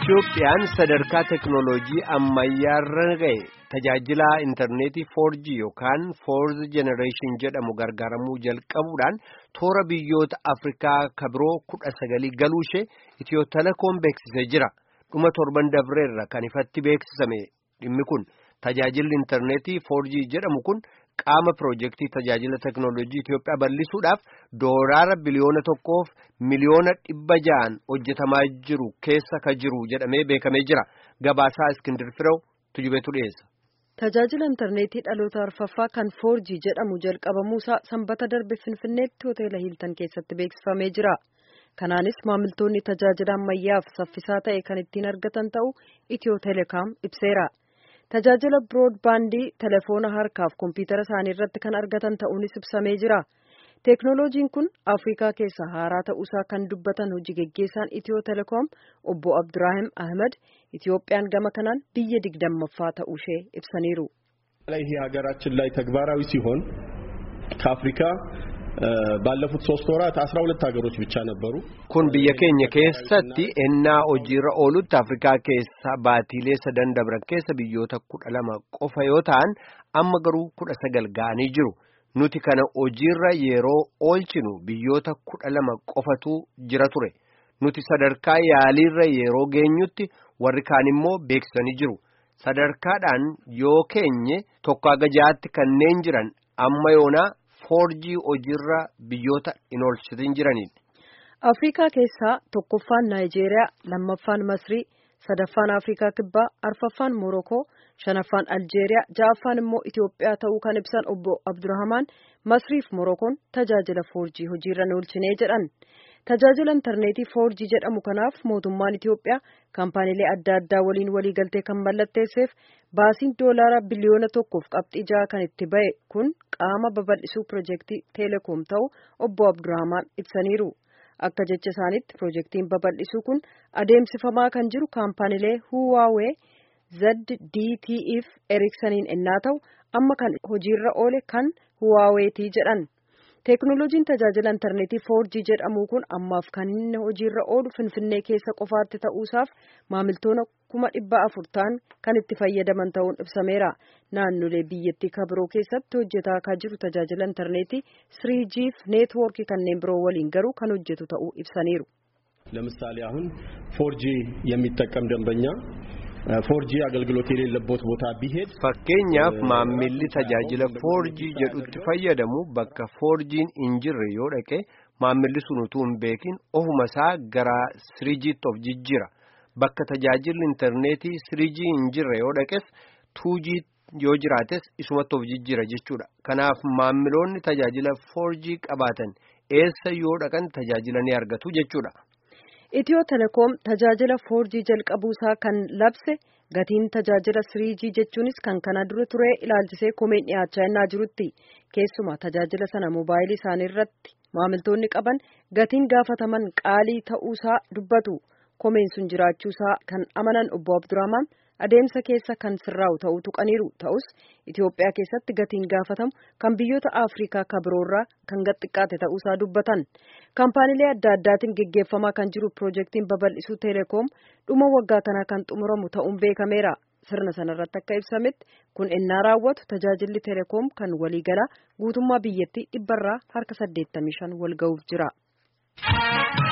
Itoophiyaan sadarkaa teknooloojii ammayyaarra ga'e tajaajila intarneetii 4G yookaan 4th generation jedhamu gargaaramuu jalqabuudhaan toora biyyoota Afrikaa kabiroo kudha sagalii galuu ishee Itiyoo telekoom beeksisee jira. Dhuma torban dabreerra kan ifatti beeksisame dhimmi kun tajaajilli intarneetii 4G jedhamu kun qaama piroojeektii tajaajila teknooloojii Itoophiyaa bal'isuudhaaf doolaara biliyoona tokkoof miliyoona dhibba ja'an hojjetamaa jiru keessa ka jiru jedhamee beekamee jira. Gabaasaa Iskindir Firew tujubeetu dhiyeessa. Tajaajila intarneetii dhaloota arfaffaa kan 4G jedhamu jalqabamuusaa sanbata darbe Finfinneetti hoteela Hiiltan keessatti beeksifamee jira. Kanaanis maamiltoonni tajaajila ammayyaaf saffisaa ta'e kan ittiin argatan ta'uu Itiyoo Teleekaam ibseera. Tajaajila biroodbaandii telefoona harkaaf kompiitara isaanii irratti kan argatan ta'uunis ibsamee jira. Teeknooloojiin kun Afrikaa keessa haaraa ta'uusaa kan dubbatan hojii geggeessaan Itiyoo Telekoom obbo Abduraahim Ahmed Itiyoophiyaan gama kanaan biyya digdammaffaa ta'uu ishee ibsaniiru. ይሄ ሀገራችን ላይ ተግባራዊ ሲሆን ከአፍሪካ ባለፉት ሶስት ወራት አስራ ሁለት ሀገሮች ብቻ ነበሩ። kun biyya keenya keessatti ennaa hojiirra oolutti afrikaa keessa baatiilee sadan dabran keessa biyyoota kudha lama qofa yoo ta'an amma garuu kudha sagal ga'anii jiru nuti kana hojiirra yeroo oolchinu biyyoota kudha lama qofatu jira ture nuti sadarkaa yaaliirra yeroo geenyutti warri kaan immoo beeksisanii jiru sadarkaadhaan yoo keenye tokko haga ja'aatti kanneen jiran amma yoonaa 4G hojiirra biyyoota hin oolchitin jiraniin. Afrikaa keessaa tokkoffaan Naayijeeriyaa, lammaffaan Masrii, sadaffaan Afrikaa Kibbaa, arfaffaan Morokoo, shanaffaan Aljeeriyaa, ja'affaan immoo Itoophiyaa ta'uu kan ibsan obbo Abdurrahamaan Masriif Morokoon tajaajila 4G hojiirra hin oolchine jedhan. Tajaajila intarneetii 4G jedhamu kanaaf mootummaan Itoophiyaa kaampaaniilee adda addaa waliin waliigaltee kan mallatteesseef baasiin doolaara biliyoona tokkoof qabxii ja'a kan itti ba'e kun qaama babal'isuu piroojeektii Teelekoom ta'uu obbo Abdurrahamaan ibsaniiru. Akka jecha isaaniitti piroojeektiin babal'isuu kun adeemsifamaa kan jiru kaampaaniilee Huwaawee, ZDT'f Erikssaniin ennaa ta'u amma kan hojiirra oole kan Huwaaweetii jedhan. Teeknooloojiin tajaajila intarneetii 4G jedhamu kun ammaaf kan inni hojiirra oolu Finfinnee keessa qofaatti ta'uusaaf maamiltoota kuma dhibba afur ta'an kan itti fayyadaman ta'uun ibsameera. Naannolee biyyattii kabiroo keessatti hojjetaa akka jiru tajaajila intarneetii 3G fi neetwoorkii kanneen biroo waliin garuu kan hojjetu ta'uu ibsaniiru. ለምሳሌ አሁን 4G የሚጠቀም ደንበኛ ፎርጂ አገልግሎት የሌለበት ቦታ ቢሄድ fakkeenyaaf maammilli tajaajila 4G jedhutti fayyadamu bakka 4G'n hin jirre yoo dhaqe maammilli sun utuu hin beekin ofuma isaa gara 3G'tti of jijjiira bakka tajaajilli intarneetii 3G hin jirre yoo dhaqes 2G yoo jiraates isumatti of jijjiira jechuudha kanaaf maammiloonni tajaajila 4G qabaatan eessa yoo dhaqan tajaajila ni argatu jechuudha. Itiyoo telekoom tajaajila 4G jalqabuusaa kan labse gatiin tajaajila 3G jechuunis kan kana dura ture ilaalchisee komeen dhiyaachaa innaa jirutti keessumaa tajaajila sana moobaayilii isaanii irratti maamiltoonni qaban gatiin gaafataman qaalii ta'uusaa dubbatu komeen sun jiraachuusaa kan amanan obbo Abdurrahman adeemsa keessa kan sirraa'u ta'uu tuqaniiru ta'us Itoophiyaa keessatti gatiin gaafatamu kan biyyoota Afrikaa kabiroorraa kan xiqqaate ta'uusaa dubbatan. Kaampaaniilee adda addaatiin geggeeffamaa kan jiru piroojeektiin babal'isuu Teelekoom dhuma waggaa kanaa kan xumuramu ta'uun beekameera. Sirna sanarratti akka ibsametti kun ennaa raawwatu tajaajilli Teelekoom kan waliigalaa guutummaa biyyattii dhibbarraa harka 85 wal ga'uuf jira.